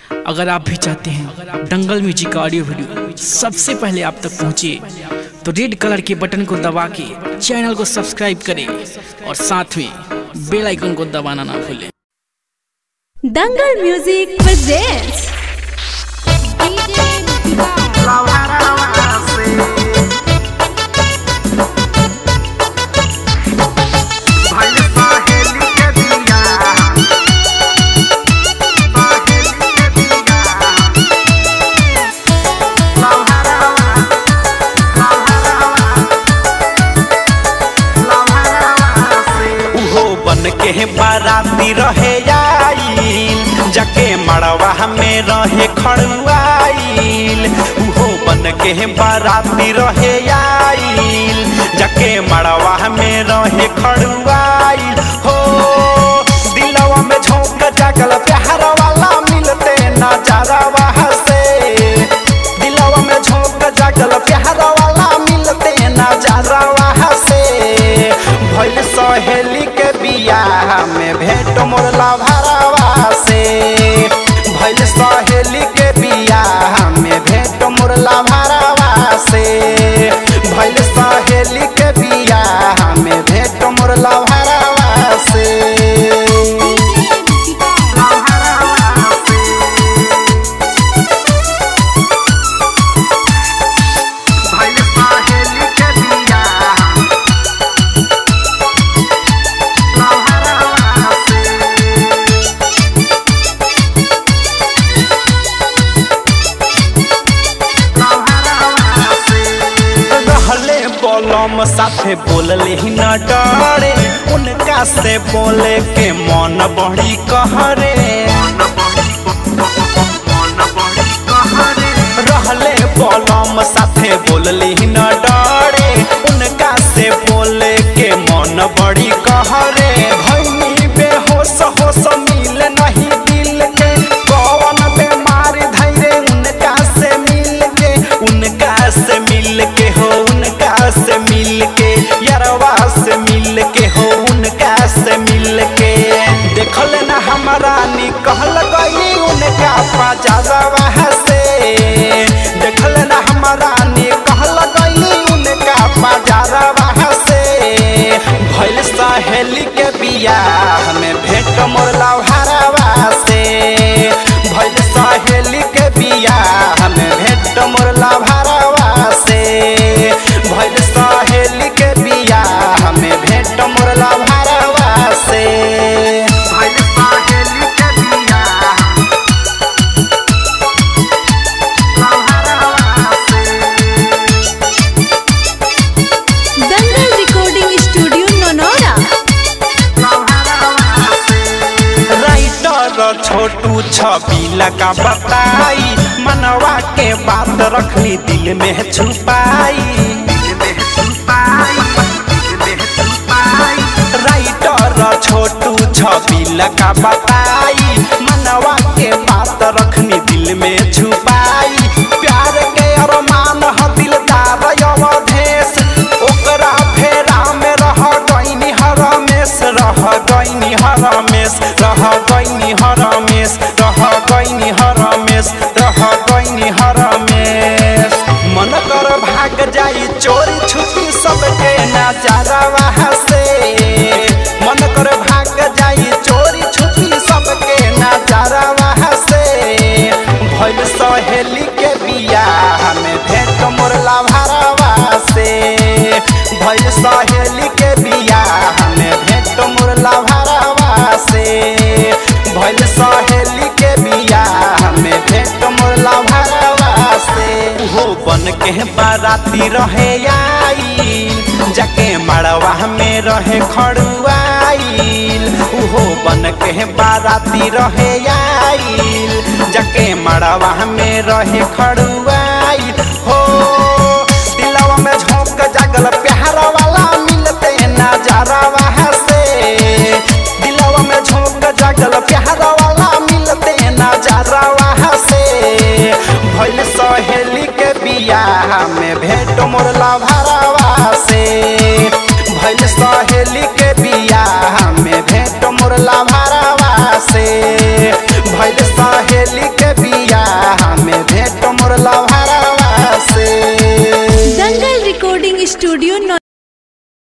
अगर आप भी चाहते हैं दंगल म्यूजिक का ऑडियो वीडियो सबसे पहले आप तक पहुंचे तो रेड कलर के बटन को दबा के चैनल को सब्सक्राइब करें और साथ में बेल आइकन को दबाना ना भूलें दंगल म्यूजिक प्रेजेंट्स उहो बन के बाराती रहे आइल जके मड़वा में रहे खड़ुआइल उहो बन के बाराती रहे आइल जके मड़वा में रहे खड़ुआइल हो दिलवा में झोंक जागल प्यार वाला मिलते नजारा से दिलवा में झोंक जागल प्यार वाला मिलते नजारा से भइल सहेली के बियाह में भेंट मोरला भरावा से भइल सहेली के बियाह में भेंट मोरला भरावा से भइल सहेली के बियाह में भेंट मोरला भरावा से रहले बोलम साथे बोलले ही न डरे उनका से बोले के मन बड़ी कहरे रहले बोलम साथे बोलले ही न डरे उनका से बोले के मन बड़ी कहरे भैनी बेहोश होश मिल नहीं दिल के कौन बीमारी धैरे उनका से मिल के उनका से मिल के हो उनका से मिल के यरवा से मिल के हो उनका से मिल के देखल ना हमारा निकल गई उनका पाजावा से देखल ना हमारा निकल गई उनका पाजावा से भइल सहेली के बियाह में भेंट मोरला भरावा से भइल सहेली के बियाह में भेंट मोरला भरावा से भइल सहेली के बियाह में भेंट मोरला भरावा से भइल सहेली के बियाह दंगल रिकॉर्डिंग स्टूडियो नोनोरा राइटर छोटू छबीला का बताई मनवा के बात रखनी दिल में छुपाई राइटर छोटू छबीला का बताई मनवा के बात रखनी दिल में छुपाई प्यार के अरमान ह दिलदार अवधेश ओकरा फेरा में रह गईनी हरमेश रह गईनी हरमेश रह गईनी हरमेश रह गईनी हरमेश रह गईनी हरमेश मन कर भाग जाई चोरी छुपी सबके नजारा से मन कर भाग जाई चोरी छुपी सबके नजारा से भइल सहेली के बियाह में भेंट मोरला भरावा से भइल सहेली के बियाह में भेंट मोरला भरावा से भइल सहेली के बियाह में भेंट मोरला भरावा से उहो बन के बाराती रहे आइल जाके मड़वा में रहे खड़ुआइल उहो बन के बाराती रहे आइल जाके मड़वा में रहे खड़ुआइल हो दिलवा में झोंक जागल प्यार वाला मिलते नजारा से दिलवा में झोंक जागल प्यार वाला मिलते नजारा से भइल सहेली के बियाह में भेंट मोरला भरावा से भइल सहेली के बियाह में भेंट मोरला भरावा से भइल सहेली के स्टूडियो